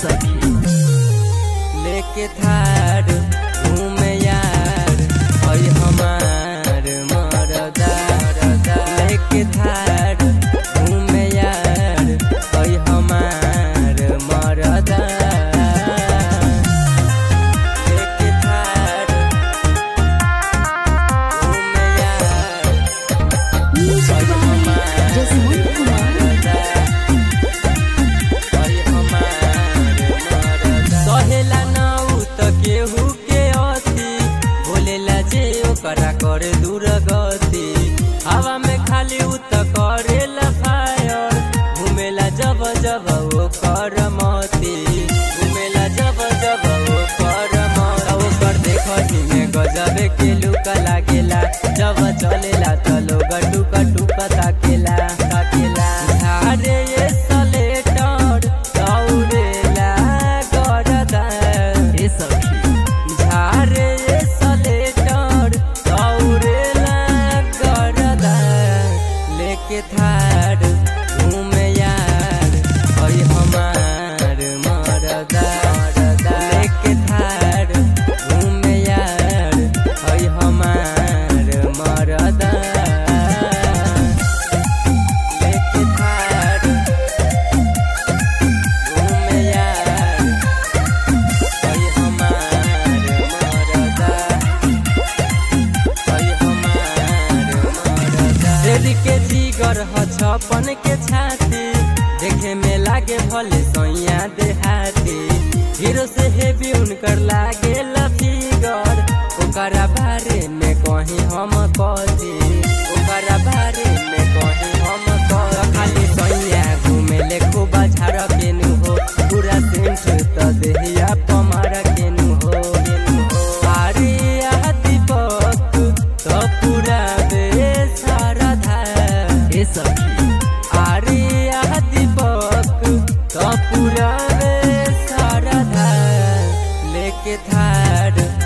सखी लेके थार घूमे यार हई हमार मरदा लेके थार घूमे यार हई हमार मरदा लेके थार घूमे यार Music हई by हमार Jasmine Kumar. सहेला नाउ त केहू के अति बोलेला जे ओकरा करे दूर गति हवा में खाली उ त करेला फायर घुमेला जब जब ओ कर मती घुमेला जब जब ओ कर मत ओकर देखही में गजबे के लुक लागेला जब चलेला त लोग टुक टुक ताकेला ताकेला अरे ये सलेटर दौड़ेला गरदा ए सखी झारे ये सलेटर दौड़ेला गरदा लेके थार घूमे यार हई हमार मरदा लेके थार घूमे यार हई हमार मरदा लेके थार घूमे यार हई हमार मरदा हई हमार मरदा दिल के जिगर ह छपन के छाती देखे में लागे भले सैया देहाती हीरो से हेवी उनकर लागे फिगर ओकरा बारे में कहीं हम कथी ओकरा बारे में कहीं हम कह खाली सैया घूमे ले खूब झाड़ केनु हो पूरा सेंट त देहिया पमार केनु हो केनु हो अरे आ दीपक त पूरा बेसारा धा ए सखी अरे आ दीपक त पूरा बेसारा धा लेके थार